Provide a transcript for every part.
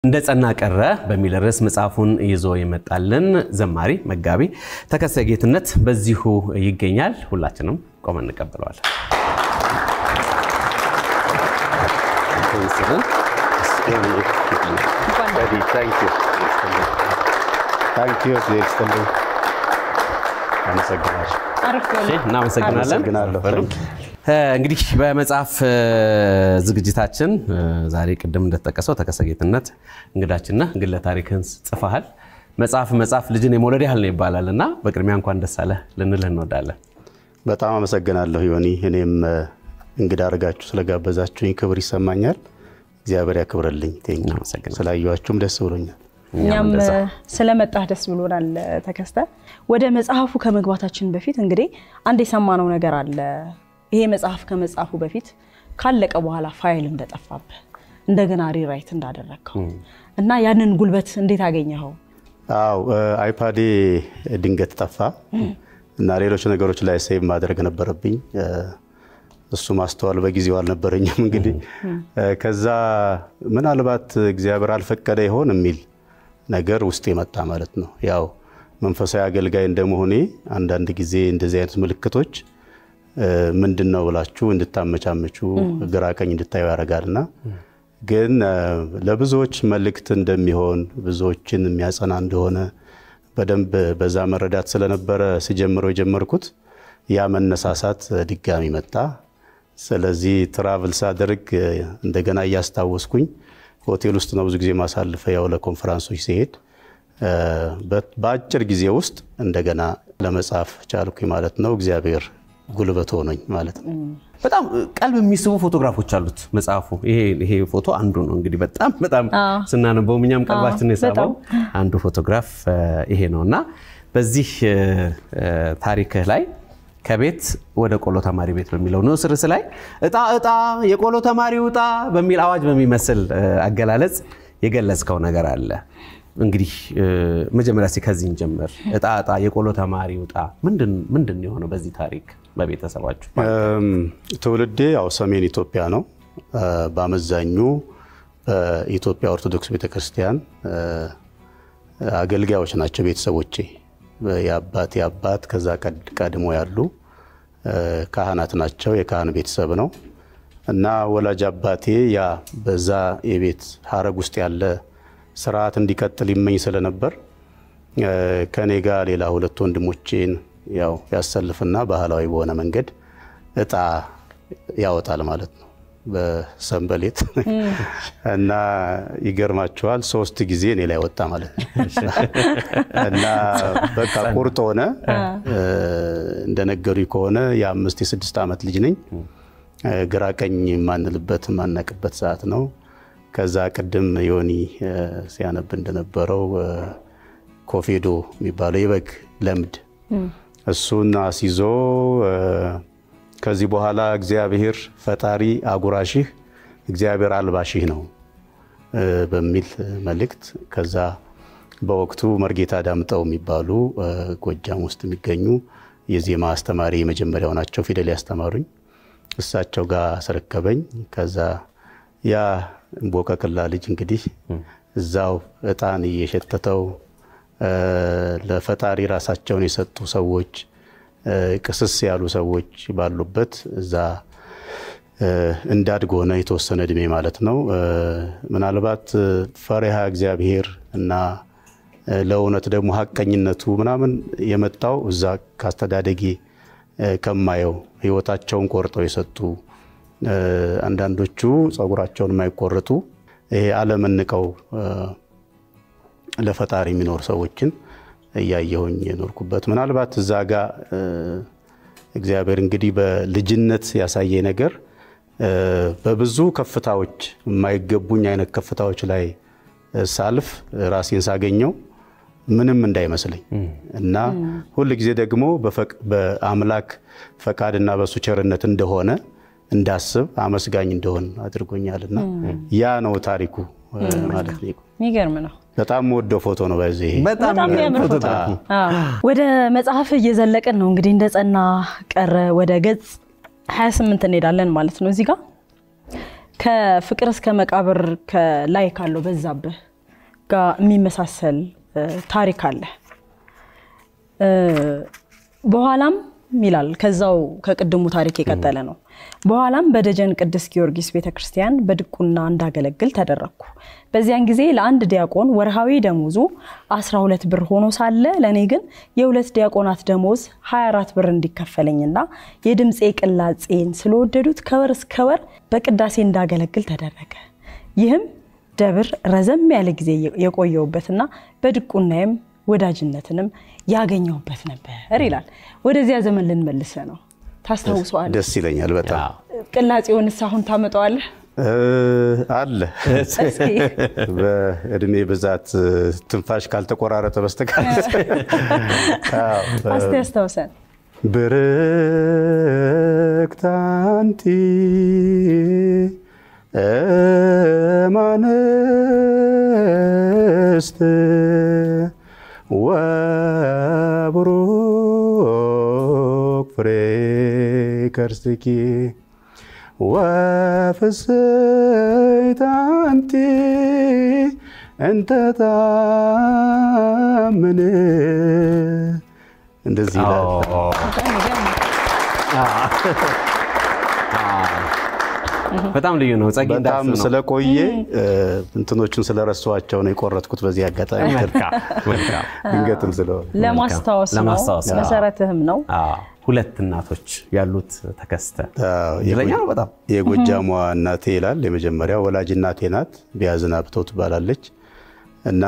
እንደ ጸና ቀረ በሚል ርዕስ መጽሐፉን ይዞ የመጣልን ዘማሪ መጋቢ ተከስተ ጌትነት በዚሁ ይገኛል። ሁላችንም ቆመን እንቀበለዋለን። እናመሰግናለን። እንግዲህ በመጽሐፍ ዝግጅታችን ዛሬ ቅድም እንደተጠቀሰው ተከስተ ጌትነት እንግዳችንና ግለ ታሪክህን ጽፈሃል። መጽሐፍ መጽሐፍ ልጅን የመውለድ ያህል ነው ይባላል እና በቅድሚያ እንኳን ደስ አለህ ልንልህ እንወዳለን። በጣም አመሰግናለሁ ዮኒ። እኔም እንግዳ አድርጋችሁ ስለጋበዛችሁኝ ክብር ይሰማኛል። እግዚአብሔር ያክብረልኝ። ስላየኋችሁም ደስ ብሎኛል። እኛም ስለመጣህ ደስ ብሎናል። ተከስተ ወደ መጽሐፉ ከመግባታችን በፊት እንግዲህ አንድ የሰማነው ነገር አለ። ይሄ መጽሐፍ ከመጽሐፉ በፊት ካለቀ በኋላ ፋይል እንደጠፋብህ እንደገና ሪራይት እንዳደረግከው እና ያንን ጉልበት እንዴት አገኘኸው? አው አይፓዴ ድንገት ጠፋ እና ሌሎች ነገሮች ላይ ሴቭ ማድረግ ነበረብኝ። እሱ ማስተዋል በጊዜው አልነበረኝም። እንግዲህ ከዛ ምናልባት እግዚአብሔር አልፈቀደ ይሆን የሚል ነገር ውስጥ የመጣ ማለት ነው። ያው መንፈሳዊ አገልጋይ እንደመሆኔ አንዳንድ ጊዜ እንደዚህ አይነት ምልክቶች ምንድን ነው ብላችሁ እንድታመቻመቹ ግራ ቀኝ እንድታዩ ያደርጋልና ግን ለብዙዎች መልእክት እንደሚሆን ብዙዎችን የሚያጸና እንደሆነ በደንብ በዛ መረዳት ስለነበረ ስጀምረው የጀመርኩት ያ መነሳሳት ድጋሚ መጣ። ስለዚህ ትራቭል ሳደርግ እንደገና እያስታወስኩኝ ሆቴል ውስጥ ነው ብዙ ጊዜ ማሳልፈ ያው ለኮንፈራንሶች ሲሄድ በአጭር ጊዜ ውስጥ እንደገና ለመጻፍ ቻልኩኝ ማለት ነው። እግዚአብሔር ጉልበት ሆኖኝ ማለት ነው። በጣም ቀልብ የሚስቡ ፎቶግራፎች አሉት መጽሐፉ። ይሄ ፎቶ አንዱ ነው እንግዲህ በጣም በጣም ስናነበው እኛም ቀልባችን የሳበው አንዱ ፎቶግራፍ ይሄ ነው እና በዚህ ታሪክህ ላይ ከቤት ወደ ቆሎ ተማሪ ቤት በሚለው ንዑስ ርዕስ ላይ እጣ እጣ የቆሎ ተማሪው እጣ በሚል አዋጅ በሚመስል አገላለጽ የገለጽከው ነገር አለ። እንግዲህ መጀመሪያ እስኪ ከዚህ እንጀምር። እጣ እጣ የቆሎ ተማሪ ውጣ ምንድን ነው የሆነው በዚህ ታሪክ በቤተሰባችሁ? ትውልዴ ያው ሰሜን ኢትዮጵያ ነው። በአመዛኙ በኢትዮጵያ ኦርቶዶክስ ቤተክርስቲያን አገልጋዮች ናቸው ቤተሰቦቼ። የአባቴ አባት ከዛ ቀድሞ ያሉ ካህናት ናቸው። የካህን ቤተሰብ ነው እና ወላጅ አባቴ ያ በዛ የቤት ሀረግ ውስጥ ያለ ስርዓት እንዲቀጥል ይመኝ ስለነበር ከኔ ጋር ሌላ ሁለት ወንድሞቼን ያው ያሰልፍና ባህላዊ በሆነ መንገድ እጣ ያወጣል ማለት ነው በሰንበሌት እና ይገርማቸዋል። ሶስት ጊዜ እኔ ላይ ወጣ ማለት ነው እና በቃ ቁርጥ ሆነ። እንደነገሩኝ ከሆነ የአምስት የስድስት ዓመት ልጅ ነኝ። ግራ ቀኝ የማንልበት የማናቅበት ሰዓት ነው። ከዛ ቅድም ዮኒ ሲያነብ እንደነበረው ኮፌዶ የሚባለው የበግ ለምድ እሱን አስይዞ ከዚህ በኋላ እግዚአብሔር ፈጣሪ አጉራሽህ እግዚአብሔር አልባሽህ ነው በሚል መልእክት ከዛ በወቅቱ መርጌታ ዳምጠው የሚባሉ ጎጃም ውስጥ የሚገኙ የዜማ አስተማሪ የመጀመሪያው ናቸው። ፊደል ያስተማሩኝ እሳቸው ጋር አስረከበኝ። ከዛ ያ ቦቀቅላ ልጅ እንግዲህ እዛው እጣን እየሸተተው ለፈጣሪ ራሳቸውን የሰጡ ሰዎች ቅስስ ያሉ ሰዎች ባሉበት እዛ እንዳድግ ሆነ የተወሰነ እድሜ ማለት ነው። ምናልባት ፈሪሃ እግዚአብሔር እና ለእውነት ደግሞ ሀቀኝነቱ ምናምን የመጣው እዛ ካስተዳደጌ ከማየው ህይወታቸውን ቆርጠው የሰጡ አንዳንዶቹ ጸጉራቸውን የማይቆርጡ ይሄ ዓለምን ንቀው ለፈጣሪ የሚኖሩ ሰዎችን እያየሁኝ የኖርኩበት ምናልባት እዛ ጋ እግዚአብሔር እንግዲህ በልጅነት ያሳየ ነገር በብዙ ከፍታዎች የማይገቡኝ አይነት ከፍታዎች ላይ ሳልፍ ራሴን ሳገኘው ምንም እንዳይመስለኝ እና ሁል ጊዜ ደግሞ በአምላክ ፈቃድና በሱ ቸርነት እንደሆነ እንዳስብ አመስጋኝ እንደሆን አድርጎኛልና ያ ነው ታሪኩ ማለት ነው። የሚገርም ነው። በጣም ወደው ፎቶ ነው። በዚህ ይሄ በጣም የሚያምር ፎቶ። ወደ መጽሐፍ እየዘለቅን ነው እንግዲህ እንደ ጸና ቀረ ወደ ገጽ 28 እንሄዳለን ማለት ነው። እዚህ ጋር ከፍቅር እስከ መቃብር ላይ ካለው በዛብህ ጋር የሚመሳሰል ታሪክ አለ። በኋላም ይላል ከዛው ከቅድሙ ታሪክ የቀጠለ ነው። በኋላም በደጀን ቅዱስ ጊዮርጊስ ቤተክርስቲያን በድቁና እንዳገለግል ተደረግኩ። በዚያን ጊዜ ለአንድ ዲያቆን ወርሃዊ ደሞዙ 12 ብር ሆኖ ሳለ ለእኔ ግን የሁለት ዲያቆናት ደሞዝ 24 ብር እንዲከፈለኝና የድምፄ ቅላጼን ስለወደዱት ከወር እስከ ወር በቅዳሴ እንዳገለግል ተደረገ። ይህም ደብር ረዘም ያለ ጊዜ የቆየውበትና በድቁናዬም ወዳጅነትንም ያገኘውበት ነበር ይላል። ወደዚያ ዘመን ልንመልሰ ነው። ታስታውሰዋለህ? ደስ ይለኛል በጣም ቅላጼውንስ አሁን ታመጣዋለህ? አለ በእድሜ ብዛት ትንፋሽ ካልተቆራረጠ በስተቀር እስቲ ያስታውሰን። ብርክት አንቲ እማንስት ወቡሩክ ፍሬ ከርስኪ ወፍስሕት አንቲ እንተ ታምን እንደዚህ ይላል። በጣም ልዩ ነው። ጸጌ በጣም እንዳልፍ ነው። ስለቆየ እንትኖቹን ስለረሷቸው ነው የቆረጥኩት። በዚህ አጋጣሚ መልካም መልካም። ድንገትም ስለሆነ ለማስታወስ ነው፣ ለማስታወስ ነው። መሰረትህም ነው። አዎ፣ ሁለት እናቶች ያሉት ተከስተ አዎ፣ እድለኛ ነው በጣም የጎጃሟ እናቴ ይላል። የመጀመሪያው ወላጅ እናቴ ናት። ቢያዝን አብተው ትባላለች እና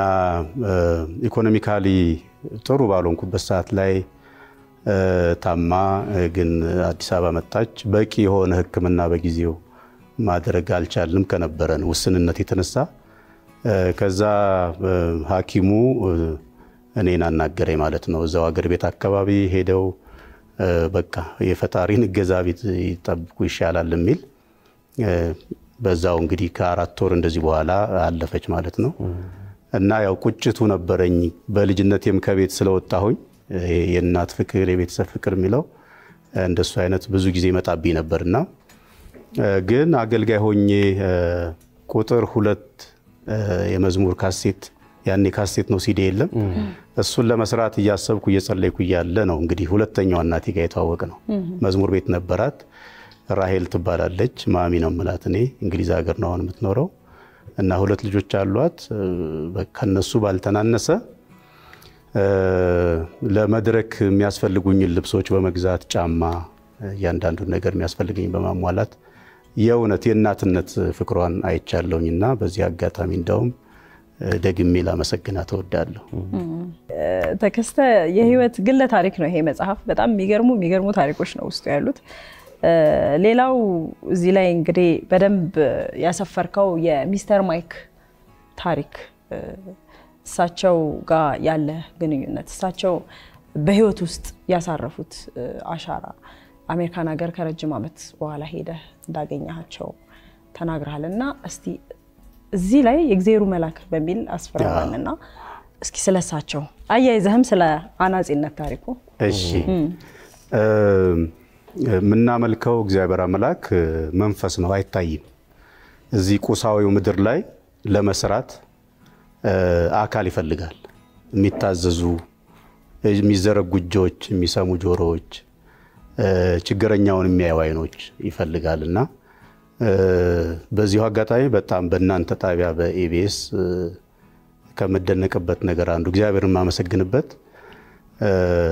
ኢኮኖሚካሊ ጥሩ ባልሆንኩበት ሰዓት ላይ እ፣ ታማ እ፣ ግን አዲስ አበባ መጣች። በቂ የሆነ ሕክምና በጊዜው ማድረግ አልቻልንም ከነበረን ውስንነት የተነሳ እ፣ ከዛ እ፣ ሐኪሙ እ፣ እኔን አናገረኝ ማለት ነው። እዛው አገር ቤት አካባቢ ሄደው እ፣ በቃ የፈጣሪን እገዛ ቤት ይጠብቁ ይሻላል የሚል እ፣ በዛው እንግዲህ ከአራት ወር እንደዚህ በኋላ አለፈች ማለት ነው። እና ያው ቁጭቱ ነበረኝ በልጅነቴም ከቤት ስለወጣሁኝ ይሄ የእናት ፍቅር የቤተሰብ ፍቅር የሚለው እንደሱ አይነት ብዙ ጊዜ ይመጣብኝ ነበርና እ፣ ግን አገልጋይ ሆኜ እ፣ ቁጥር ሁለት እ፣ የመዝሙር ካሴት ያኔ ካሴት ነው ሲዲ የለም። እሱን ለመስራት እያሰብኩ እየጸለይኩ እያለ ነው እንግዲህ ሁለተኛዋ እናቴ ጋር የተዋወቅ ነው። መዝሙር ቤት ነበራት። ራሄል ትባላለች። ማሚ ነው ምላት። እኔ እንግሊዝ ሀገር ነው አሁን የምትኖረው እና ሁለት ልጆች አሏት። እ፣ በ- ከነሱ ባልተናነሰ እ፣ ለመድረክ የሚያስፈልጉኝን ልብሶች በመግዛት ጫማ፣ እያንዳንዱን ነገር የሚያስፈልገኝ በማሟላት የእውነት የእናትነት ፍቅሯን አይቻለሁኝና በዚህ አጋጣሚ እንደውም እ፣ ደግሜ ላመሰግናት እወዳለሁ። ተከስተ የህይወት ግለ ታሪክ ነው ይሄ መጽሐፍ። በጣም የሚገርሙ የሚገርሙ ታሪኮች ነው ውስጡ ያሉት። እ፣ ሌላው እዚህ ላይ እንግዲህ በደንብ ያሰፈርከው የሚስተር ማይክ ታሪክ እ፣ እሳቸው ጋር ያለ ግንኙነት እሳቸው በህይወት ውስጥ ያሳረፉት እ፣ አሻራ አሜሪካን ሀገር ከረጅም ዓመት በኋላ ሄደህ እንዳገኘሃቸው ተናግረሃል እና እስቲ እዚህ ላይ የእግዜሩ መልአክ በሚል አስፈራራን እና እስኪ ስለሳቸው አያይዘህም ስለ አናጺነት ታሪኩ እሺ እ፣ የምናመልከው እግዚአብሔር አምላክ እ፣ መንፈስ ነው፣ አይታይም። እዚህ ቁሳዊው ምድር ላይ ለመስራት እ፣ አካል ይፈልጋል። የሚታዘዙ የሚዘረጉ እጆች፣ የሚሰሙ ጆሮዎች፣ እ፣ ችግረኛውን የሚያዩ አይኖች ይፈልጋል እና እ፣ በዚሁ አጋጣሚ በጣም በእናንተ ጣቢያ በኢቢኤስ እ፣ ከምደነቅበት ነገር አንዱ እግዚአብሔር የማመሰግንበት እ፣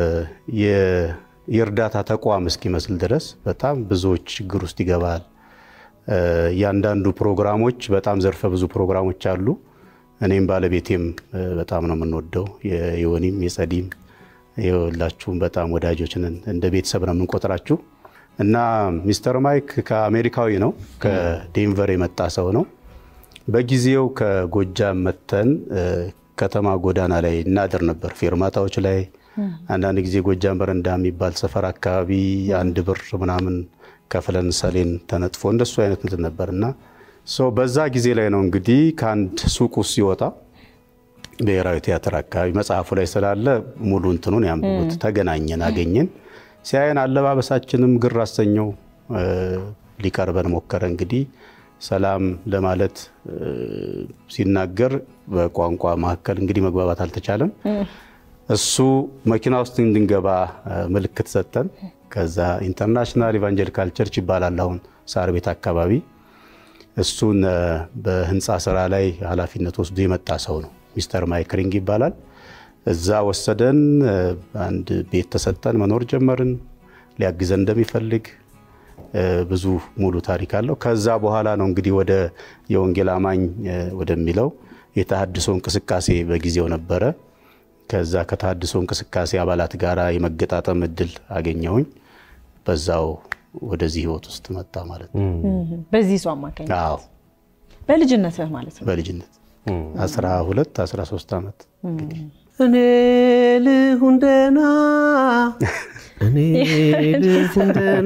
የ- የእርዳታ ተቋም እስኪመስል ድረስ በጣም ብዙዎች ችግር ውስጥ ይገባል። እ፣ እያንዳንዱ ፕሮግራሞች በጣም ዘርፈ ብዙ ፕሮግራሞች አሉ። እኔም ባለቤቴም እ፣ በጣም ነው የምንወደው የዮኒም የጸዲም የሁላችሁም በጣም ወዳጆች ነን። እንደ ቤተሰብ ነው የምንቆጥራችሁ እና ሚስተር ማይክ ከአሜሪካዊ ነው ከዴንቨር የመጣ ሰው ነው። በጊዜው ከጎጃም መተን እ፣ ከተማ ጎዳና ላይ እናድር ነበር፣ ፌርማታዎች ላይ አንዳንድ ጊዜ ጎጃም በረንዳ የሚባል ሰፈር አካባቢ አንድ ብር ምናምን ከፍለን ሰሌን ተነጥፎ እንደሱ አይነት እንትን ነበር እና ሶ በዛ ጊዜ ላይ ነው እንግዲህ ከአንድ ሱቅ ውስጥ ሲወጣ ብሔራዊ ቲያትር አካባቢ መጽሐፉ ላይ ስላለ ሙሉ እንትኑን ያንብቡት። ተገናኘን፣ አገኘን። ሲያየን አለባበሳችንም ግር አሰኘው። እ፣ ሊቀርበን ሞከረ። እንግዲህ ሰላም ለማለት ሲናገር በቋንቋ መካከል እንግዲህ መግባባት አልተቻለም። እሱ መኪና ውስጥ እንድንገባ ምልክት ሰጠን። ከዛ ኢንተርናሽናል ኢቫንጀሊካል ቸርች ይባላል አሁን ሳር ቤት አካባቢ። እሱን በህንፃ ስራ ላይ ኃላፊነት ወስዶ የመጣ ሰው ነው። ሚስተር ማይክ ሪንግ ይባላል። እዛ ወሰደን። አንድ ቤት ተሰጠን፣ መኖር ጀመርን። ሊያግዘን እንደሚፈልግ ብዙ ሙሉ ታሪክ አለው። ከዛ በኋላ ነው እንግዲህ ወደ የወንጌል አማኝ ወደሚለው የተሃድሶ እንቅስቃሴ በጊዜው ነበረ። ከዛ ከተሃድሶ እንቅስቃሴ አባላት ጋር የመገጣጠም እድል አገኘሁኝ። በዛው ወደዚህ ህይወት ውስጥ መጣ ማለት ነው። በዚህ ሰው አማካኝነት አዎ በልጅነትህ ማለት ነው። በልጅነት 12 13 ዓመት እኔ ልሁን ደህና እኔ ልሁን ደህና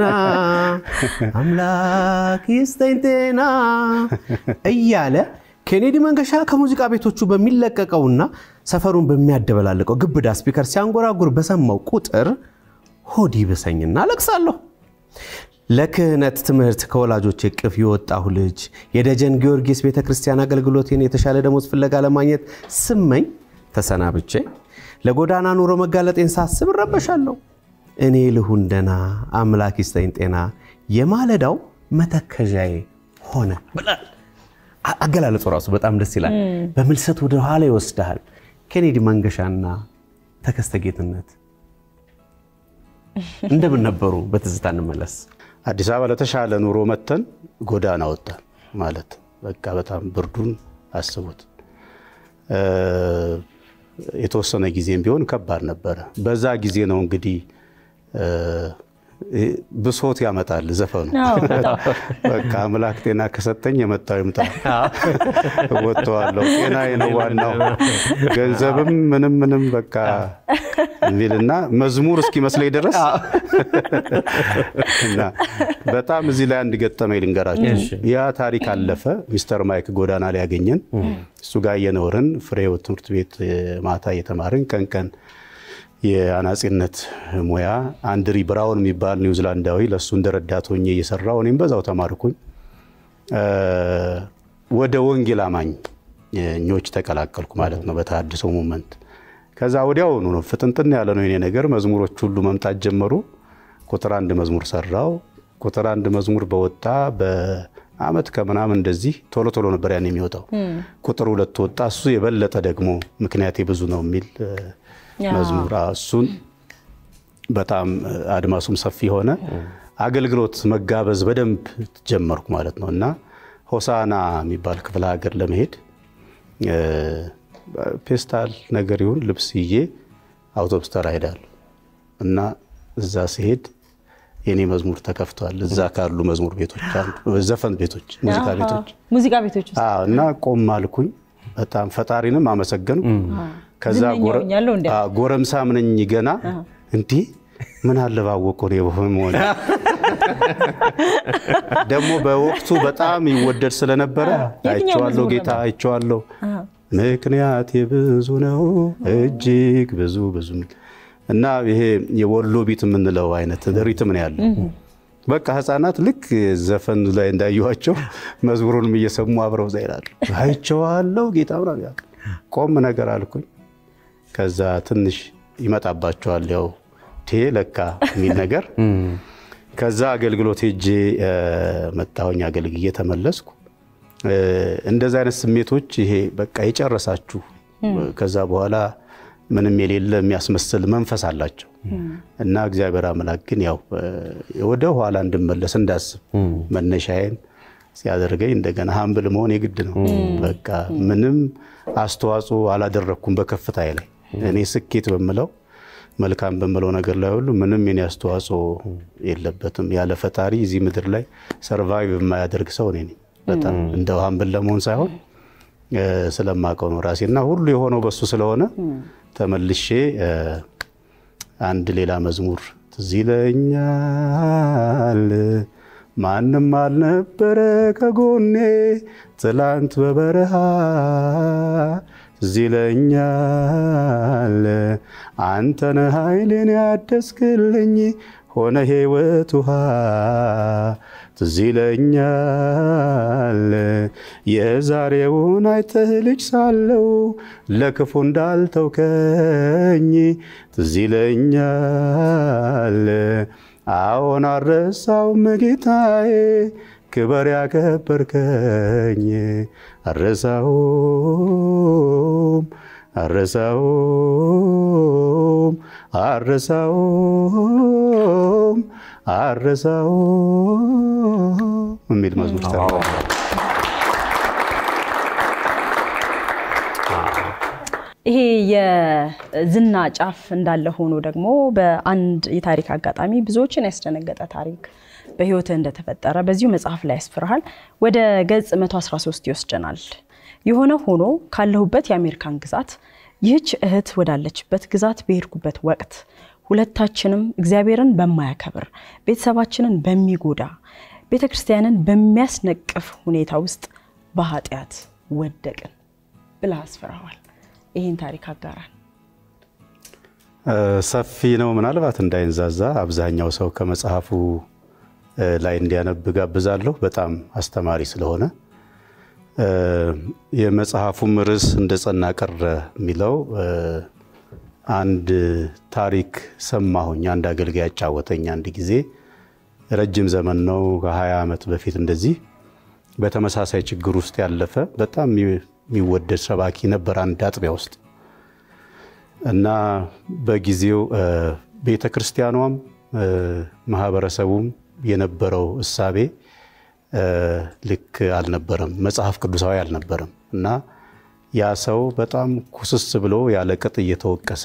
አምላክ ይስጠኝ ጤና እያለ ኬኔዲ መንገሻ ከሙዚቃ ቤቶቹ በሚለቀቀውና ሰፈሩን በሚያደበላልቀው ግብዳ ስፒከር ሲያንጎራጉር በሰማው ቁጥር ሆድ ይብሰኝና አለቅሳለሁ። ለክህነት ትምህርት ከወላጆች እቅፍ የወጣሁ ልጅ የደጀን ጊዮርጊስ ቤተ ክርስቲያን አገልግሎቴን የተሻለ ደሞዝ ፍለጋ ለማግኘት ስመኝ ተሰናብቼ ለጎዳና ኑሮ መጋለጤን ሳስብ እረበሻለሁ። እኔ ልሁን ደህና አምላክ ይስጠኝ ጤና የማለዳው መተከዣዬ ሆነ ብላል። አገላለጹ ራሱ በጣም ደስ ይላል። በምልሰት ወደ ኋላ ይወስድሃል። ኬኔዲ መንገሻና ተከስተ ጌትነት እንደምን ነበሩ? በትዝታ እንመለስ። አዲስ አበባ ለተሻለ ኑሮ መተን ጎዳና ወጣን ማለት በቃ በጣም ብርዱን አስቡት። የተወሰነ ጊዜም ቢሆን ከባድ ነበረ። በዛ ጊዜ ነው እንግዲህ ብሶት ያመጣል ዘፈኑ። በቃ አምላክ ጤና ከሰጠኝ የመጣው ይምጣ፣ ወጥተዋለሁ፣ ጤና ነው ዋናው፣ ገንዘብም ምንም ምንም በቃ የሚልና መዝሙር እስኪመስለኝ ድረስ እና በጣም እዚህ ላይ አንድ ገጠመኝ ልንገራችሁ። ያ ታሪክ አለፈ። ሚስተር ማይክ ጎዳና ላይ ያገኘን፣ እሱ ጋር እየኖርን ፍሬው ትምህርት ቤት ማታ እየተማርን ቀን ቀን የአናጺነት ሙያ አንድሪ ብራውን የሚባል ኒውዚላንዳዊ ለእሱ እንደ ረዳት ሆኜ እየሰራሁ እኔም በዛው ተማርኩኝ። ወደ ወንጌል አማኞች ተቀላቀልኩ ማለት ነው በተሃድሶ ሙመንት። ከዛ ወዲያውኑ ነው ፍጥንጥን ያለ ነው የኔ ነገር። መዝሙሮች ሁሉ መምጣት ጀመሩ። ቁጥር አንድ መዝሙር ሰራው። ቁጥር አንድ መዝሙር በወጣ በአመት ከምናምን እንደዚህ ቶሎ ቶሎ ነበር ያን የሚወጣው። ቁጥር ሁለት ወጣ። እሱ የበለጠ ደግሞ ምክንያቴ ብዙ ነው የሚል መዝሙር እሱን በጣም አድማሱም ሰፊ ሆነ። አገልግሎት መጋበዝ በደንብ ጀመርኩ ማለት ነው እና ሆሳና የሚባል ክፍለ ሀገር ለመሄድ ፔስታል ነገር ይሁን ልብስ ይዤ አውቶብስ ተራ ሄዳለሁ እና እዛ ሲሄድ የኔ መዝሙር ተከፍቷል። እዛ ካሉ መዝሙር ቤቶች አሉ፣ ዘፈን ቤቶች፣ ሙዚቃ ቤቶች ሙዚቃ ቤቶች ውስጥ እና ቆም አልኩኝ። በጣም ፈጣሪንም አመሰገንኩ። ከዛ ጎረምሳ ምነኝ ገና እንዲህ ምን አለ ባወቀው ነው በመሆን ደግሞ በወቅቱ በጣም ይወደድ ስለነበረ አይቼዋለሁ፣ ጌታ አይቼዋለሁ። ምክንያት ብዙ ነው እጅግ ብዙ ብዙ እና ይሄ የወሎ ቢት የምንለው አይነት ሪትም ነው ያለው። በቃ ህፃናት ልክ ዘፈን ላይ እንዳየኋቸው መዝሙሩንም እየሰሙ አብረው እዛ ይላሉ። አይቼዋለሁ ጌታ ምናምን ቆም ነገር አልኩኝ። ከዛ ትንሽ ይመጣባቸዋል ያው ቴ ለካ የሚል ነገር። ከዛ አገልግሎት ሄጄ መጣሁኝ፣ አገልግዬ ተመለስኩ። እንደዚህ አይነት ስሜቶች ይሄ በቃ የጨረሳችሁ ከዛ በኋላ ምንም የሌለ የሚያስመስል መንፈስ አላቸው እና እግዚአብሔር አምላክ ግን ያው ወደ ኋላ እንድመለስ እንዳስብ መነሻዬን ሲያደርገኝ እንደገና ሀምብል መሆን የግድ ነው። በቃ ምንም አስተዋጽኦ አላደረግኩም በከፍታዬ ላይ እኔ ስኬት በምለው መልካም በምለው ነገር ላይ ሁሉ ምንም የኔ አስተዋጽኦ የለበትም። ያለ ፈጣሪ እዚህ ምድር ላይ ሰርቫይቭ የማያደርግ ሰው እኔ ነኝ። በጣም እንደው ሀምብል ለመሆን ሳይሆን ስለማውቀው ነው ራሴና ሁሉ የሆነው በሱ ስለሆነ ተመልሼ አንድ ሌላ መዝሙር ትዝ ይለኛል። ማንም አልነበረ ከጎኔ ትላንት በበረሃ ትዝ ይለኛል። አንተነ ኃይሌን ያደስክልኝ ሆነ ሕይወት ውሃ ትዝ ይለኛል የዛሬውን አይተህ ልጅ ሳለው ለክፉ እንዳልተውከኝ ትዝ ይለኛል። አዎን አረሳውም ጌታዬ ክበር ያከበርከኝ አረሳውም አረሳውም አረሳውም አረሳውም የሚል መዝሙር ሰራ። ይሄ የዝና ጫፍ እንዳለ ሆኖ ደግሞ በአንድ የታሪክ አጋጣሚ ብዙዎችን ያስደነገጠ ታሪክ በሕይወትህ እንደተፈጠረ በዚሁ መጽሐፍ ላይ ያስፍርሃል። ወደ ገጽ 113 ይወስደናል። የሆነ ሆኖ ካለሁበት የአሜሪካን ግዛት ይህች እህት ወዳለችበት ግዛት በሄድኩበት ወቅት ሁለታችንም እግዚአብሔርን በማያከብር ቤተሰባችንን በሚጎዳ ቤተ ክርስቲያንን በሚያስነቅፍ ሁኔታ ውስጥ በኃጢአት ወደቅን ብለህ አስፍረዋል። ይህን ታሪክ አጋራን። ሰፊ ነው። ምናልባት እንዳይንዛዛ አብዛኛው ሰው ከመጽሐፉ ላይ እንዲያነብ ጋብዛለሁ። በጣም አስተማሪ ስለሆነ የመጽሐፉም ርዕስ እንደ ጸና ቀረ የሚለው አንድ ታሪክ ሰማሁኝ። አንድ አገልጋይ ያጫወተኝ አንድ ጊዜ ረጅም ዘመን ነው፣ ከ20 ዓመት በፊት እንደዚህ በተመሳሳይ ችግር ውስጥ ያለፈ በጣም የሚወደድ ሰባኪ ነበር አንድ አጥቢያ ውስጥ እና በጊዜው ቤተ ክርስቲያኗም ማህበረሰቡም የነበረው እሳቤ ልክ አልነበረም፣ መጽሐፍ ቅዱሳዊ አልነበረም እና ያ ሰው በጣም ኩስስ ብሎ ያለ ቅጥ እየተወቀሰ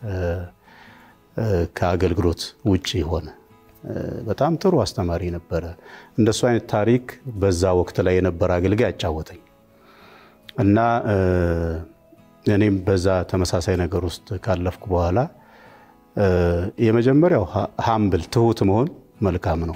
ከአገልግሎት ውጭ ሆነ። በጣም ጥሩ አስተማሪ ነበረ። እንደሱ አይነት ታሪክ በዛ ወቅት ላይ የነበረ አገልጋይ አጫወተኝ እና እኔም በዛ ተመሳሳይ ነገር ውስጥ ካለፍኩ በኋላ የመጀመሪያው ሀምብል ትሁት መሆን መልካም ነው።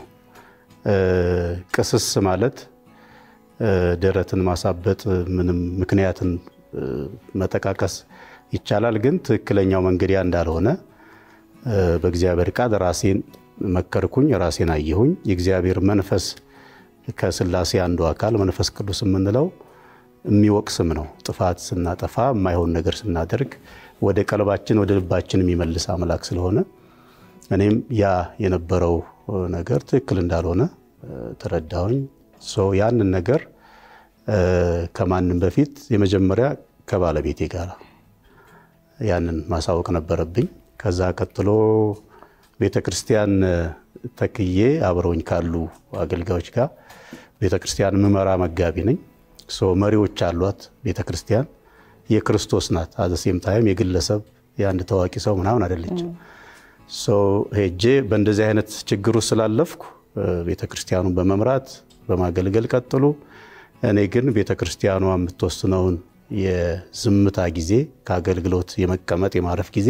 ቅስስ ማለት ደረትን ማሳበጥ፣ ምንም ምክንያትን መጠቃቀስ ይቻላል። ግን ትክክለኛው መንገድ ያ እንዳልሆነ በእግዚአብሔር ቃል ራሴን መከርኩኝ፣ ራሴን አየሁኝ። የእግዚአብሔር መንፈስ ከስላሴ አንዱ አካል መንፈስ ቅዱስ የምንለው የሚወቅስም ነው። ጥፋት ስናጠፋ የማይሆን ነገር ስናደርግ ወደ ቀልባችን ወደ ልባችን የሚመልስ አምላክ ስለሆነ እኔም ያ የነበረው ነገር ትክክል እንዳልሆነ ተረዳሁኝ። ያንን ነገር ከማንም በፊት የመጀመሪያ ከባለቤቴ ጋር ያንን ማሳወቅ ነበረብኝ። ከዛ ቀጥሎ ቤተ ክርስቲያን ተክዬ አብረውኝ ካሉ አገልጋዮች ጋር ቤተ ክርስቲያን ምመራ መጋቢ ነኝ። መሪዎች አሏት ቤተ ክርስቲያን የክርስቶስ ናት። አዘሴም ታይም የግለሰብ የአንድ ታዋቂ ሰው ምናምን አይደለችም። ሄጄ በእንደዚህ አይነት ችግር ውስጥ ስላለፍኩ ቤተ ክርስቲያኑን በመምራት በማገልገል ቀጥሉ። እኔ ግን ቤተ ክርስቲያኗ የምትወስነውን የዝምታ ጊዜ ከአገልግሎት የመቀመጥ የማረፍ ጊዜ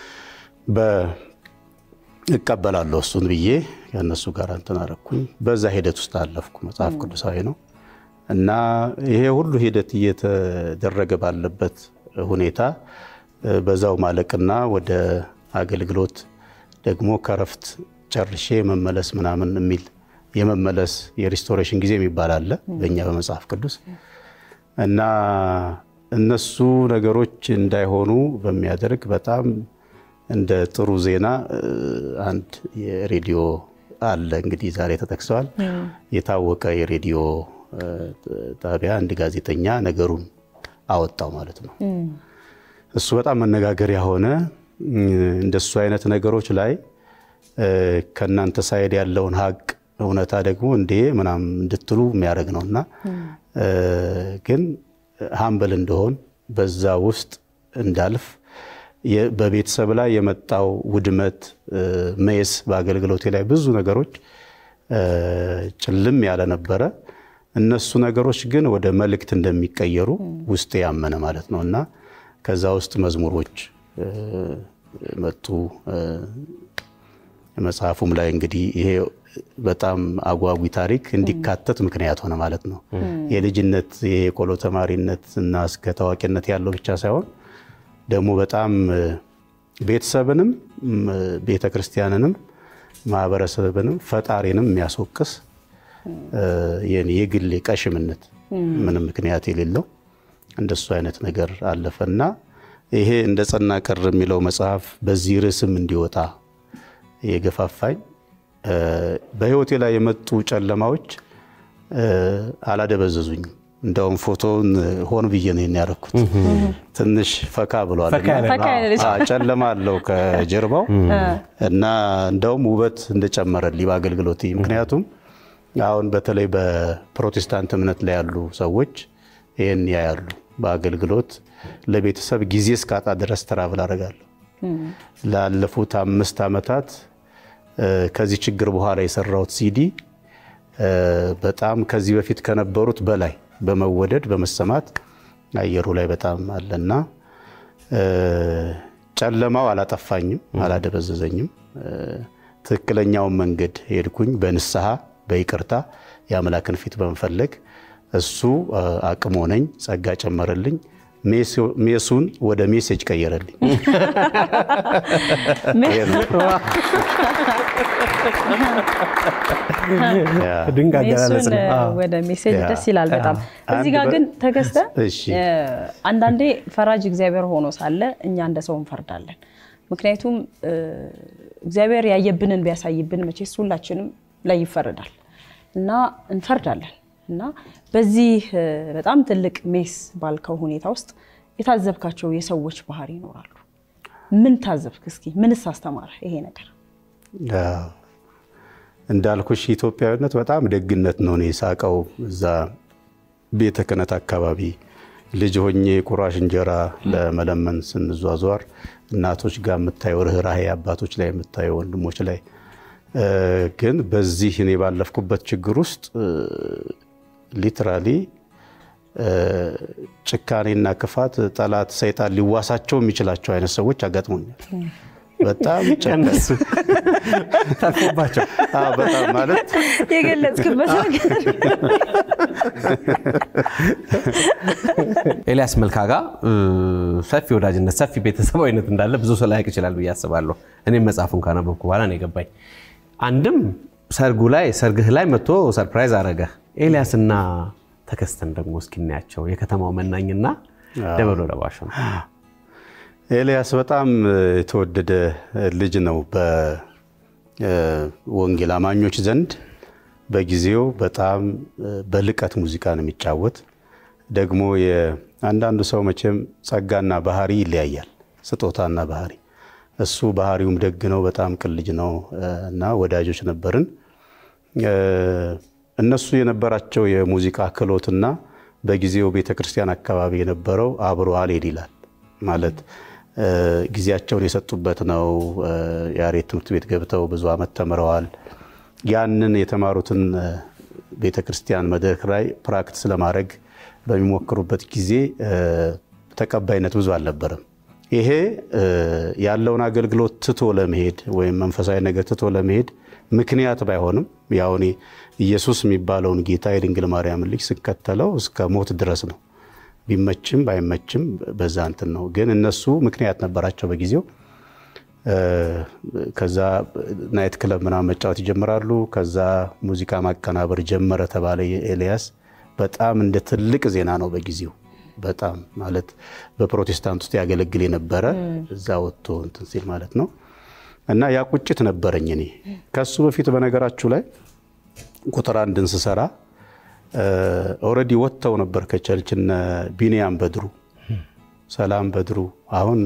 እቀበላለሁ እሱን ብዬ ከእነሱ ጋር እንትን አደረኩኝ። በዛ ሂደት ውስጥ አለፍኩ። መጽሐፍ ቅዱሳዊ ነው እና ይሄ ሁሉ ሂደት እየተደረገ ባለበት ሁኔታ በዛው ማለቅና ወደ አገልግሎት ደግሞ ከረፍት ጨርሼ መመለስ ምናምን የሚል የመመለስ የሪስቶሬሽን ጊዜ የሚባል አለ በእኛ በመጽሐፍ ቅዱስ እና እነሱ ነገሮች እንዳይሆኑ በሚያደርግ በጣም እንደ ጥሩ ዜና አንድ የሬዲዮ አለ እንግዲህ ዛሬ ተጠቅሰዋል። የታወቀ የሬዲዮ ጣቢያ አንድ ጋዜጠኛ ነገሩን አወጣው ማለት ነው። እሱ በጣም መነጋገሪያ ሆነ። እንደሱ አይነት ነገሮች ላይ ከእናንተ ሳይድ ያለውን ሀቅ እውነታ ደግሞ እንዴ ምናምን እንድትሉ የሚያደርግ ነው እና ግን ሀምብል እንደሆን በዛ ውስጥ እንዳልፍ በቤተሰብ ላይ የመጣው ውድመት መስ በአገልግሎቴ ላይ ብዙ ነገሮች ጭልም ያለ ነበረ። እነሱ ነገሮች ግን ወደ መልእክት እንደሚቀየሩ ውስጤ ያመነ ማለት ነው እና ከዛ ውስጥ መዝሙሮች መጡ። መጽሐፉም ላይ እንግዲህ ይሄ በጣም አጓጊ ታሪክ እንዲካተት ምክንያት ሆነ ማለት ነው። የልጅነት የቆሎ ተማሪነት እና እስከ ታዋቂነት ያለው ብቻ ሳይሆን ደግሞ በጣም ቤተሰብንም ቤተ ክርስቲያንንም ማህበረሰብንም ፈጣሪንም የሚያስወቅስ የኔ የግሌ ቀሽምነት ምንም ምክንያት የሌለው እንደሱ አይነት ነገር አለፈና ይሄ እንደ ጸና ቀር የሚለው መጽሐፍ በዚህ ርዕስም እንዲወጣ የገፋፋኝ በህይወቴ ላይ የመጡ ጨለማዎች አላደበዘዙኝም። እንደውም ፎቶውን ሆን ብዬ ነው ያደረኩት። ትንሽ ፈካ ብሏል። ጨለማ አለው ከጀርባው እና እንደውም ውበት እንደጨመረልኝ በአገልግሎት ምክንያቱም አሁን በተለይ በፕሮቴስታንት እምነት ላይ ያሉ ሰዎች ይህን ያያሉ። በአገልግሎት ለቤተሰብ ጊዜ እስካጣ ድረስ ትራቭል አደርጋለሁ። ላለፉት አምስት ዓመታት ከዚህ ችግር በኋላ የሰራሁት ሲዲ በጣም ከዚህ በፊት ከነበሩት በላይ በመወደድ በመሰማት አየሩ ላይ በጣም አለና ጨለማው አላጠፋኝም፣ አላደበዘዘኝም። ትክክለኛውን መንገድ ሄድኩኝ በንስሐ በይቅርታ የአምላክን ፊት በመፈለግ እሱ አቅም ሆነኝ፣ ጸጋ ጨመረልኝ። ሜሱን ወደ ሜሴጅ ቀየረልኝ። ሜሱን ወደ ሜሴጅ ደስ ይላል በጣም። እዚህ ጋር ግን ተከስተ አንዳንዴ ፈራጅ እግዚአብሔር ሆኖ ሳለ እኛ እንደ ሰው እንፈርዳለን። ምክንያቱም እግዚአብሔር ያየብንን ቢያሳይብን መቼስ ሁላችንም ላይ ይፈረዳል እና እንፈርዳለን እና በዚህ በጣም ትልቅ ሜስ ባልከው ሁኔታ ውስጥ የታዘብካቸው የሰዎች ባህሪ ይኖራሉ። ምን ታዘብክ? እስኪ ምንስ አስተማረ ይሄ ነገር? እንዳልኩሽ ኢትዮጵያዊነት በጣም ደግነት ነው። እኔ ሳቀው እዛ ቤተ ክህነት አካባቢ ልጅ ሆኜ ቁራሽ እንጀራ ለመለመን ስንዟዟር እናቶች ጋር የምታየው ርኅራሄ፣ አባቶች ላይ የምታየው ወንድሞች ላይ ግን በዚህ እኔ ባለፍኩበት ችግር ውስጥ ሊትራሊ ጭካኔና ክፋት ጠላት ሰይጣን ሊዋሳቸው የሚችላቸው አይነት ሰዎች አጋጥሞኛል። በጣም ጨነሱ ተርፎባቸው በጣም ማለት የገለጽክበት ነገር ኤልያስ መልካ ጋር ሰፊ ወዳጅነት ሰፊ ቤተሰባዊነት እንዳለ ብዙ ሰው ላያውቅ ይችላል ብዬ አስባለሁ። እኔም መጽሐፉን ካነበብኩ በኋላ ነው የገባኝ። አንድም ሰርጉ ላይ ሰርግህ ላይ መጥቶ ሰርፕራይዝ አረገ። ኤልያስና ተከስተን ደግሞ እስኪናያቸው የከተማው መናኝና ደበሎ ለባሹ ነው። ኤልያስ በጣም የተወደደ ልጅ ነው በወንጌል አማኞች ዘንድ። በጊዜው በጣም በልቀት ሙዚቃን የሚጫወት ደግሞ አንዳንዱ ሰው መቼም ጸጋና ባህሪ ይለያያል፣ ስጦታና ባህሪ። እሱ ባህሪውም ደግ ነው፣ በጣም ቅን ልጅ ነው እና ወዳጆች ነበርን። እነሱ የነበራቸው የሙዚቃ ክህሎትና በጊዜው ቤተክርስቲያን አካባቢ የነበረው አብሮ አልሄድ ይላል ማለት ጊዜያቸውን የሰጡበት ነው። የያሬድ ትምህርት ቤት ገብተው ብዙ ዓመት ተምረዋል። ያንን የተማሩትን ቤተ ክርስቲያን መድረክ ላይ ፕራክቲስ ለማድረግ በሚሞክሩበት ጊዜ ተቀባይነት ብዙ አልነበረም። ይሄ ያለውን አገልግሎት ትቶ ለመሄድ ወይም መንፈሳዊ ነገር ትቶ ለመሄድ ምክንያት ባይሆንም ያው እኔ ኢየሱስ የሚባለውን ጌታ የድንግል ማርያምን ልጅ ስከተለው እስከ ሞት ድረስ ነው። ቢመችም ባይመችም በዛ እንትን ነው። ግን እነሱ ምክንያት ነበራቸው በጊዜው። ከዛ ናይት ክለብ ምናምን መጫወት ይጀምራሉ። ከዛ ሙዚቃ ማቀናበር ጀመረ ተባለ። ኤልያስ በጣም እንደ ትልቅ ዜና ነው በጊዜው በጣም ማለት በፕሮቴስታንት ውስጥ ያገለግል የነበረ እዛ ወጥቶ እንትን ሲል ማለት ነው። እና ያ ቁጭት ነበረኝ እኔ ከሱ በፊት በነገራችሁ ላይ ቁጥር አንድን ስሰራ ኦልሬዲ ወጥተው ነበር ከቸርች እነ ቢንያም በድሩ፣ ሰላም በድሩ አሁን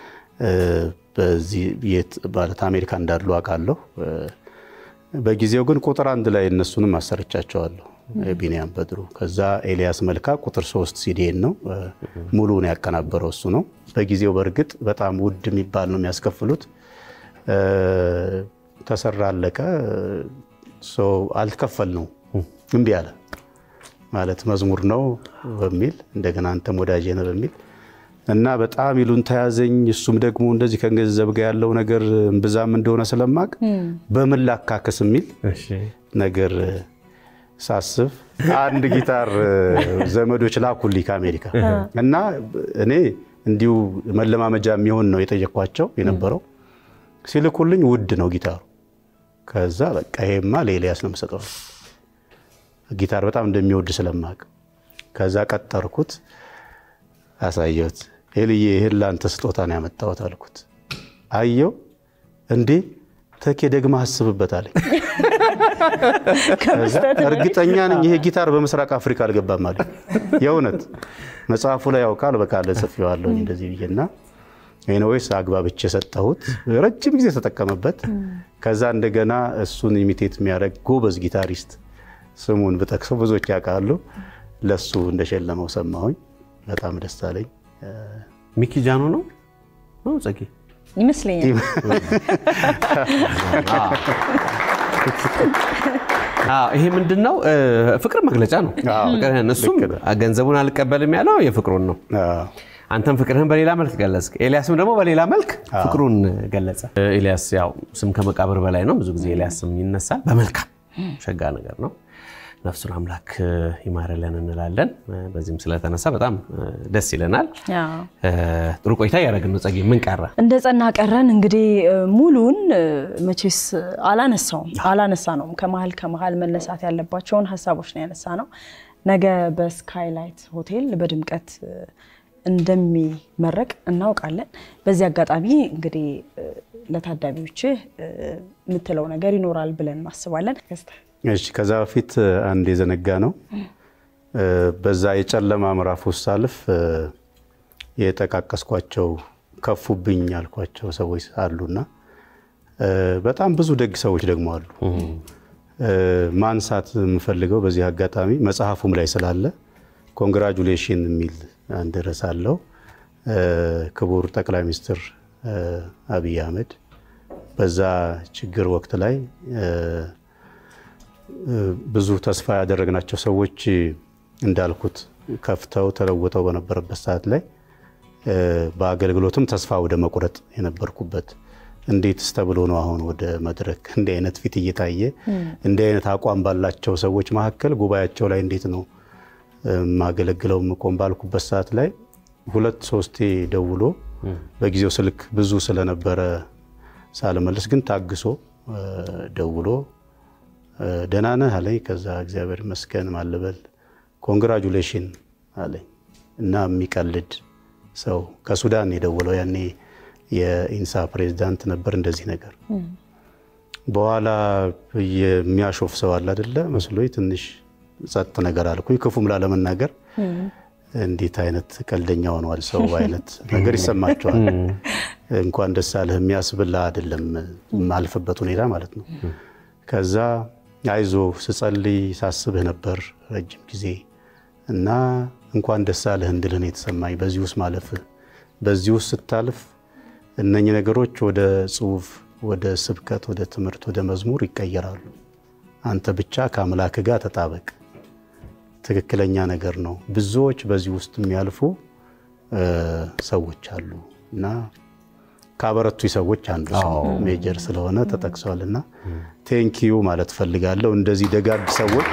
በዚህ የት ማለት አሜሪካ እንዳሉ አውቃለሁ። በጊዜው ግን ቁጥር አንድ ላይ እነሱንም አሰርቻቸዋለሁ። ቢንያም በድሩ፣ ከዛ ኤልያስ መልካ ቁጥር ሶስት ሲዲኤን ነው ሙሉውን ያቀናበረው እሱ ነው። በጊዜው በእርግጥ በጣም ውድ የሚባል ነው የሚያስከፍሉት። ተሰራ አለቀ። አልተከፈል ነው እምቢ አለ ማለት መዝሙር ነው በሚል እንደገና አንተም ወዳጄ ነህ በሚል እና በጣም ይሉን ተያዘኝ። እሱም ደግሞ እንደዚህ ከገንዘብ ጋር ያለው ነገር እምብዛም እንደሆነ ስለማቅ በምን ላካክስ የሚል ነገር ሳስብ አንድ ጊታር ዘመዶች ላኩልኝ ከአሜሪካ እና እኔ እንዲሁ መለማመጃ የሚሆን ነው የጠየኳቸው የነበረው። ሲልኩልኝ ውድ ነው ጊታሩ ከዛ በቃ ይሄማ ለኤልያስ ነው የምሰጠው ጊታር በጣም እንደሚወድ ስለማቅ ከዛ ቀጠርኩት፣ አሳየሁት። ኤልዬ ይህን ለአንተ ስጦታ ነው ያመጣሁት አልኩት። አየው እንዴ ተኬ ደግማ አስብበት አለኝ። እርግጠኛ ነኝ ይሄ ጊታር በምስራቅ አፍሪካ አልገባም አለኝ። የእውነት መጽሐፉ ላይ ያውቃል በቃለ ጽፌዋለሁ እንደዚህ ብዬና ኤኒዌይስ አግባብቼ የሰጠሁት ረጅም ጊዜ ተጠቀመበት። ከዛ እንደገና እሱን ኢሚቴት የሚያደርግ ጎበዝ ጊታሪስት ስሙን ብጠቅሰው ብዙዎች ያውቃሉ። ለሱ እንደሸለመው ሰማሁኝ። በጣም ደስ አለኝ። ሚኪ ጃኖ ነው ጸጌ ይመስለኛል። ይሄ ምንድን ነው? ፍቅር መግለጫ ነው። እሱም ገንዘቡን አልቀበልም ያለው የፍቅሩን ነው። አንተም ፍቅርህን በሌላ መልክ ገለጽ፣ ኤልያስም ደግሞ በሌላ መልክ ፍቅሩን ገለጸ። ኤልያስ ያው ስም ከመቃብር በላይ ነው። ብዙ ጊዜ ኤልያስ ስም ይነሳል። በመልካም ሸጋ ነገር ነው። ነፍሱን አምላክ ይማረለን እንላለን። በዚህም ስለተነሳ በጣም ደስ ይለናል። ጥሩ ቆይታ እያደረግን ነው። ጸጌ ምን ቀረ? እንደ ጸና ቀረን እንግዲህ ሙሉን መቼስ አላነሳውም አላነሳ ነውም ከመሀል ከመሀል መነሳት ያለባቸውን ሀሳቦች ነው ያነሳ ነው። ነገ በስካይላይት ሆቴል በድምቀት እንደሚመረቅ እናውቃለን። በዚህ አጋጣሚ እንግዲህ ለታዳሚዎች የምትለው ነገር ይኖራል ብለን እናስባለን። እሺ ከዛ በፊት አንድ የዘነጋ ነው። በዛ የጨለማ ምዕራፍ ውስጥ ሳልፍ የጠቃቀስኳቸው ከፉብኝ ያልኳቸው ሰዎች አሉና በጣም ብዙ ደግ ሰዎች ደግሞ አሉ። ማንሳት የምፈልገው በዚህ አጋጣሚ መጽሐፉም ላይ ስላለ ኮንግራጁሌሽን የሚል አንድ ርዕስ አለው። ክቡር ጠቅላይ ሚኒስትር አብይ አህመድ በዛ ችግር ወቅት ላይ ብዙ ተስፋ ያደረግናቸው ሰዎች እንዳልኩት ከፍተው ተለውጠው በነበረበት ሰዓት ላይ በአገልግሎትም ተስፋ ወደ መቁረጥ የነበርኩበት እንዴትስ ተብሎ ነው አሁን ወደ መድረክ እንዲህ አይነት ፊት እየታየ እንዲህ አይነት አቋም ባላቸው ሰዎች መካከል ጉባኤያቸው ላይ እንዴት ነው የማገለግለው ምቆም ባልኩበት ሰዓት ላይ ሁለት ሶስቴ ደውሎ በጊዜው ስልክ ብዙ ስለነበረ ሳልመልስ ግን ታግሶ ደውሎ ደህና ነህ አለኝ። ከዛ እግዚአብሔር ይመስገን ማልበል ኮንግራጁሌሽን አለኝ እና የሚቀልድ ሰው ከሱዳን የደወለው ያኔ የኢንሳ ፕሬዚዳንት ነበር። እንደዚህ ነገር በኋላ የሚያሾፍ ሰው አለ አይደለ መስሎኝ ትንሽ ጸጥ ነገር አልኩኝ። ክፉም ላለመናገር እንዴት አይነት ቀልደኛ ሆነዋል ሰው አይነት ነገር ይሰማቸዋል። እንኳን ደስ አለህ የሚያስብላ አይደለም የማልፍበት ሁኔታ ማለት ነው። ከዛ አይዞ ስጸልይ ሳስብህ ነበር ረጅም ጊዜ እና እንኳን ደስ አለህ እንድልህ ነው የተሰማኝ። በዚህ ውስጥ ማለፍህ በዚህ ውስጥ ስታልፍ እነኚህ ነገሮች ወደ ጽሁፍ፣ ወደ ስብከት፣ ወደ ትምህርት፣ ወደ መዝሙር ይቀየራሉ። አንተ ብቻ ከአምላክ ጋር ተጣበቅ። ትክክለኛ ነገር ነው። ብዙዎች በዚህ ውስጥ የሚያልፉ ሰዎች አሉ እና ካበረቱ ሰዎች አንዱ ሰው ሜጀር ስለሆነ ተጠቅሷል እና ቴንኪዩ ማለት ፈልጋለሁ። እንደዚህ ደጋግ ሰዎች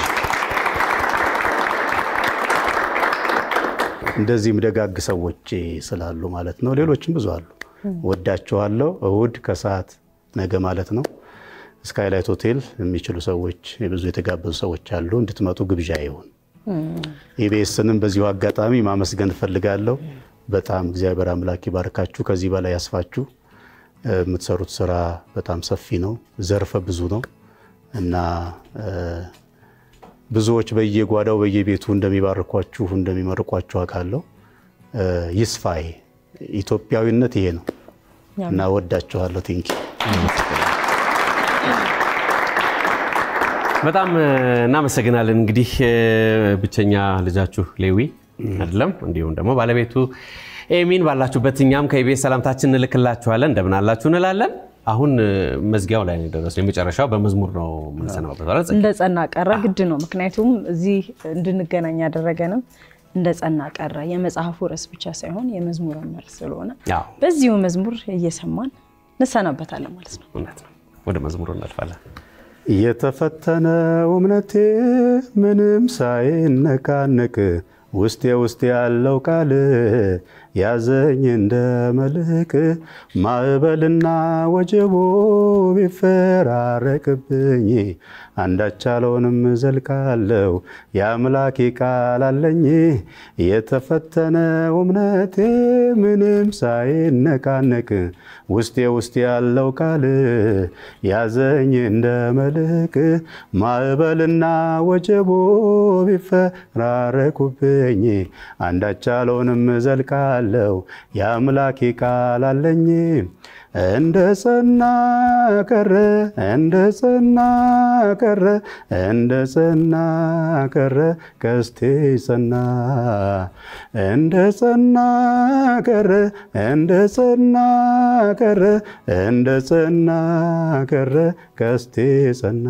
እንደዚህም ደጋግ ሰዎች ስላሉ ማለት ነው። ሌሎችም ብዙ አሉ። ወዳችኋለሁ። እሁድ ከሰዓት ነገ ማለት ነው ስካይላይት ሆቴል የሚችሉ ሰዎች ብዙ የተጋበዙ ሰዎች አሉ። እንድትመጡ ግብዣ ይሁን። ኢቢኤስንም በዚሁ አጋጣሚ ማመስገን እፈልጋለሁ። በጣም እግዚአብሔር አምላክ ይባርካችሁ፣ ከዚህ በላይ ያስፋችሁ። የምትሰሩት ስራ በጣም ሰፊ ነው፣ ዘርፈ ብዙ ነው እና ብዙዎች በየጓዳው በየቤቱ እንደሚባርኳችሁ እንደሚመርቋችሁ አውቃለሁ። ይስፋዬ ኢትዮጵያዊነት ይሄ ነው እና ወዳችኋለሁ። ቲንኪ በጣም እናመሰግናለን። እንግዲህ ብቸኛ ልጃችሁ ሌዊ አይደለም እንዲሁም ደግሞ ባለቤቱ ኤሚን ባላችሁበት እኛም ከኢቢኤስ ሰላምታችን እንልክላችኋለን። እንደምን አላችሁ እንላለን። አሁን መዝጊያው ላይ ነው የደረስነው። የመጨረሻው በመዝሙር ነው የምንሰናበት። እንደ ጸና ቀረ ግድ ነው። ምክንያቱም እዚህ እንድንገናኝ ያደረገንም እንደ ጸና ቀረ የመጽሐፉ ርዕስ ብቻ ሳይሆን የመዝሙር ርዕስ ስለሆነ በዚሁ መዝሙር እየሰማን እንሰናበታለን ማለት ነው። እውነት ነው። ወደ መዝሙሩ እናልፋለን። የተፈተነው እምነቴ ምንም ሳይነቃነቅ ውስጤ ውስጥ ያለው ቃል ያዘኝ እንደ መልህቅ ማዕበልና ወጀቦ ቢፈራረቅብኝ አንዳች አልሆንም ዘልቃለሁ የአምላኬ ቃል አለኝ የተፈተነው እምነቴ ምንም ሳይነቃነቅ ውስጤ ውስጥ ያለው ቃል ያዘኝ እንደ መልህቅ ማዕበልና ወጀቦ ቢፈራረቁብኝ አንዳች አልሆንም ዘልቃለሁ የአምላኬ ቃል አለኝ እንደ ጸና ቀረ እንደ ጸና ቀረ እንደ ጸና ቀረ ቀስቴ ጸና እንደ ጸና ቀረ እንደ ጸና ቀረ እንደ ጸና ቀረ ቀስቴ ጸና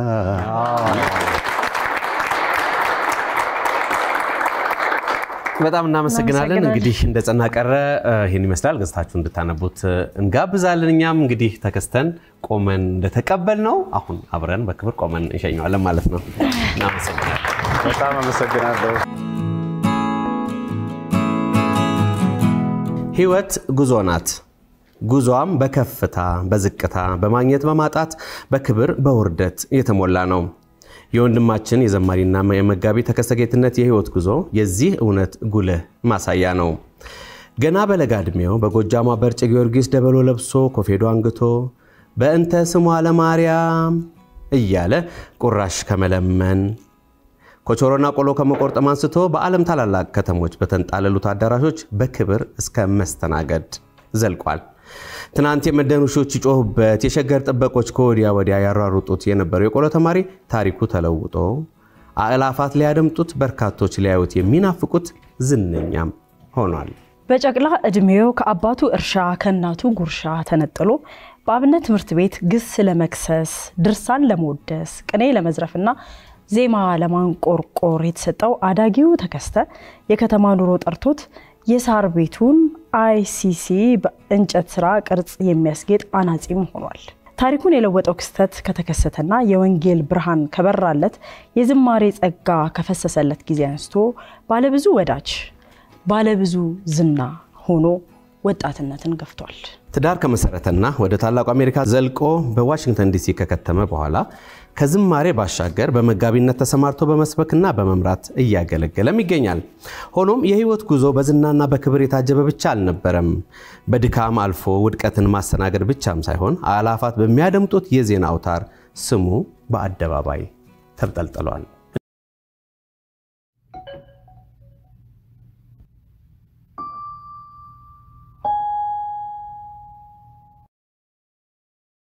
በጣም እናመሰግናለን። እንግዲህ እንደ ጸና ቀረ ይህን ይመስላል። ገጽታችሁ እንድታነቡት እንጋብዛለን። እኛም እንግዲህ ተከስተን ቆመን እንደተቀበል ነው አሁን አብረን በክብር ቆመን እንሸኘዋለን ማለት ነው። እናመሰግናለን። በጣም አመሰግናለሁ። ህይወት ጉዞ ናት። ጉዞዋም በከፍታ በዝቅታ በማግኘት በማጣት በክብር በውርደት የተሞላ ነው። የወንድማችን የዘማሪና የመጋቢ ተከስተ ጌትነት የህይወት ጉዞ የዚህ እውነት ጉልህ ማሳያ ነው። ገና በለጋ ዕድሜው በጎጃሟ በርጭ ጊዮርጊስ ደበሎ ለብሶ ኮፌዶ አንግቶ በእንተ ስሟ ለማርያም እያለ ቁራሽ ከመለመን ኮቾሮና ቆሎ ከመቆርጠም አንስቶ በዓለም ታላላቅ ከተሞች በተንጣለሉት አዳራሾች በክብር እስከ መስተናገድ ዘልቋል። ትናንት የመደን ውሾች ይጮሁበት፣ የሸገር ጥበቆች ከወዲያ ወዲያ ያሯሩጡት የነበረው የቆሎ ተማሪ ታሪኩ ተለውጦ አእላፋት ሊያደምጡት፣ በርካቶች ሊያዩት የሚናፍቁት ዝነኛም ሆኗል። በጨቅላ ዕድሜው ከአባቱ እርሻ ከእናቱ ጉርሻ ተነጥሎ በአብነት ትምህርት ቤት ግስ ለመክሰስ ድርሳን ለመወደስ ቅኔ ለመዝረፍና ዜማ ለማንቆርቆር የተሰጠው አዳጊው ተከስተ የከተማ ኑሮ ጠርቶት የሳር ቤቱን አይሲሲ በእንጨት ስራ ቅርጽ የሚያስጌጥ አናጺም ሆኗል። ታሪኩን የለወጠው ክስተት ከተከሰተና የወንጌል ብርሃን ከበራለት የዝማሬ ጸጋ ከፈሰሰለት ጊዜ አንስቶ ባለብዙ ወዳጅ ባለብዙ ዝና ሆኖ ወጣትነትን ገፍቷል። ትዳር ከመሰረተና ወደ ታላቁ አሜሪካ ዘልቆ በዋሽንግተን ዲሲ ከከተመ በኋላ ከዝማሬ ባሻገር በመጋቢነት ተሰማርቶ በመስበክና በመምራት እያገለገለም ይገኛል። ሆኖም የህይወት ጉዞ በዝናና በክብር የታጀበ ብቻ አልነበረም። በድካም አልፎ ውድቀትን ማስተናገድ ብቻም ሳይሆን አላፋት በሚያደምጡት የዜና አውታር ስሙ በአደባባይ ተብጠልጥሏል።